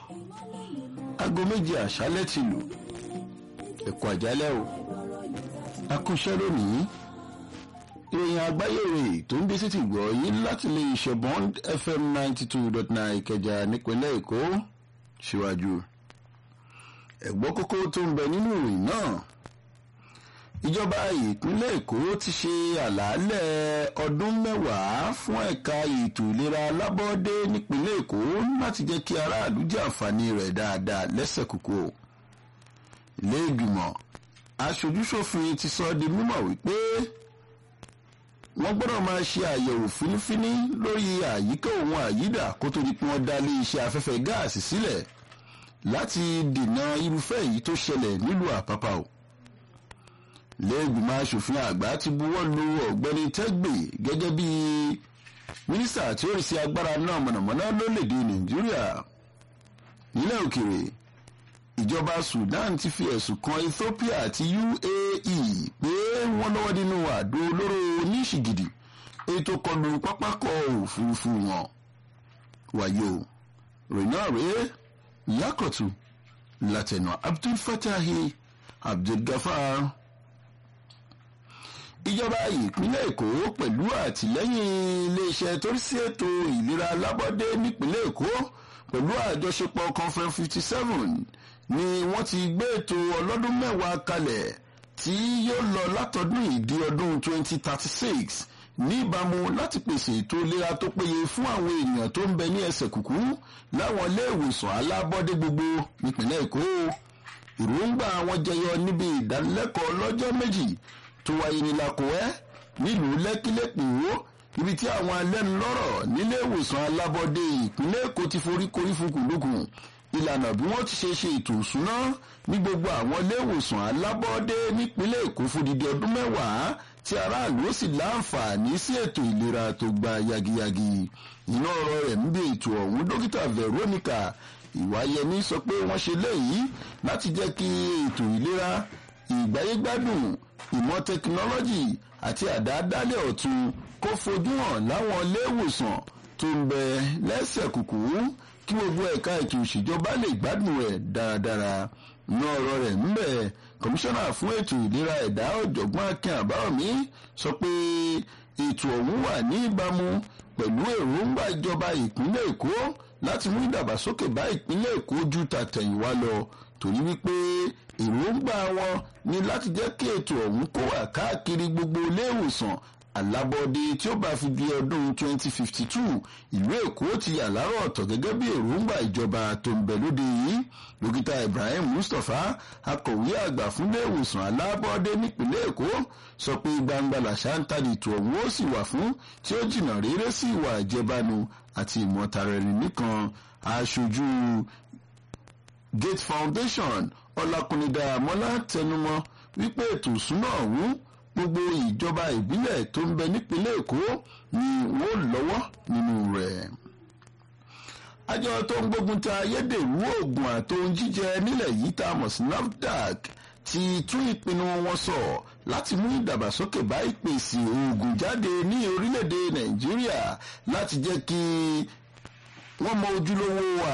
aago méje àṣálẹ́ ti lù ẹ̀kọ́ àjálẹ́ o akúṣẹ́ lónìí ìròyìn àgbáyé rè tó ń bí sí ti gbọ́ yín láti lè ṣe bond fm ninety two dot nine ìkẹjà nípínlẹ̀ èkó síwájú ẹ̀gbọ́n kókó tó ń bẹ nínú ìròyìn náà ìjọba ìpínlẹ̀ èkó ti ṣe àlàálẹ̀ ọdún mẹ́wàá fún ẹ̀ka ètò ìlera alábọ́dé nípínlẹ̀ èkó láti jẹ́ kí aráàlú jẹ àǹfààní rẹ̀ dáadáa lẹ́sẹ̀ kúkú ilé ìgbìmọ̀ aṣojúṣòfin ti sọ di mímọ̀ wípé wọ́n gbọ́dọ̀ máa ṣe àyẹ̀wò fínífíní lórí àyíká òun àyídà kó tó di pé wọ́n dá ilé iṣẹ́ afẹ́fẹ́ gáàsì sílẹ̀ láti dènà irúfẹ́ èyí tó ṣẹlẹ̀ nílùú àpápá o lẹ́gbìmọ̀ asòfin àgbà ti buwọ́ lu ọ̀gbẹ́ni tẹ́gbè gẹ́gẹ́ bí mínísítà tí ó rí sí agbára náà mọ̀nàmọ́ná lórílẹ̀‐èdè nàìjíríà nílẹ̀ òkèrè ìjọba sudan ti fi ẹ̀sùn kan ethiopia àti uae pé wọ́n lọ́wọ́ nínú àdó olóró oníṣìgìdì ètò kọlù pápákọ̀ òfurufú wọn wáyé o ròyìn náà rèé yakọ̀tù látẹ̀nà abdul fatahi abdul gafar ìjọba ìpínlẹ̀ èkó pẹ̀lú àtìlẹ́yìn iléeṣẹ́ tó rí sí ètò ìlera alábọ́dé nípínlẹ̀ èkó pẹ̀lú àjọṣepọ̀ conference fifty seven ni wọ́n ti gbé ètò ọlọ́dún mẹ́wàá kalẹ̀ tí yóò lọ látọdún ìdí ọdún twenty thirty six níbàámu láti pèsè ètò ìlera tó péye fún àwọn èèyàn tó ń bẹ ní ẹsẹ̀ kùkú láwọn ilé ìwòsàn alábọ́dé gbogbo nípínlẹ̀ èkó ìròǹgbà wọn jẹyọ níbi ìdánilẹ́kọ̀ọ́ lọ́jọ́ méjì tó wáyé ní lakowẹ́ nílùú lẹ́kílẹ́pìwó ibi tí àwọn alẹ́nulọ́rọ̀ nílé ìwòsàn alábọ́dé ìpínlẹ̀ èkó ti forí korí fukùndùkùn ìlànà bí wọ́n ti ṣe ṣe ètò ìṣúná ní gbogbo àwọn ilé ìwòsàn alábọ́dé nípínlẹ̀ èkó fòdìdí ọdún mẹ́wàá tí aráàlú ó sì láǹfààní sí ètò ìlera tó gba yagiyagi iná ọ̀rọ̀ rẹ̀ ń bí ètò ọ̀hún dókítà veronica ìwáyẹmí sọ pé wọ́n ṣe léyìí láti jẹ́ kí ètò ìlera ìgbáyégbádùn ìmọ̀ tẹkinọ́lọ́jì àti àdáadáalẹ̀ ọ̀tun kó fojú hàn láwọn iléèwòsàn tó ń bẹ lẹ́sẹ̀ kùkú kí gbogbo ẹ̀ka ètò ìṣèjọba lè gbádùn rẹ̀ dáradára ní ọ̀rọ̀ rẹ̀ ń bẹ̀ kọmíṣánná fún ètò ìlera ẹ̀dá ọ̀jọ̀gbọ́n akin àbáwọ̀mí sọ pé ètò ọ̀hún wà ní ìbámu pẹ̀lú èròǹgbà ìjọba ìpínlẹ̀ èkó láti mú ìdàgbàsókè bá ìpínlẹ̀ èkó ju tàtẹ̀yìnwá lọ torí wípé èròǹgbà wọn ni láti jẹ́ kí ètò ọ̀hún kó wà káàkiri gbogbo ilé ìwòsàn alábọ́dé tí ó bá fi di ọdún 2052 ìlú èkó ti yà lárọ̀ ọ̀tọ̀ gẹ́gẹ́ bí èròǹgbà ìjọba tó ń bẹ lóde yìí dókítà ibrahim mustapha akọ̀wé àgbà fúnlé ìwòsàn alábọ́dé nípìnlẹ̀ èkó sọ pé gbangba làṣà ń tàdí ètò ọ̀hún ó sì wà fún tí ó jìnnà réré sí ìwà ìjẹbánu àti ìmọ̀tara ẹni nìkan aṣojú gate foundation ọlákùnrin àmọ́lá tẹnumọ́ wípé ètò ìsúná ọ̀hún gbogbo ìjọba ìbílẹ̀ tó ń bẹ nípínlẹ̀ èkó ni wọ́n lọ́wọ́ nínú rẹ̀. àjọ tó ń gbógun ta ayédèrú oògùn àtohun jíjẹ nílẹ̀ yìí tá a mọ̀ sí nafdac ti tún ìpinnu wọn sọ láti mú ìdàgbàsókè bá ìpèsè oògùn jáde ní orílẹ̀-èdè nàìjíríà láti jẹ́ kí wọ́n mọ ojúlówó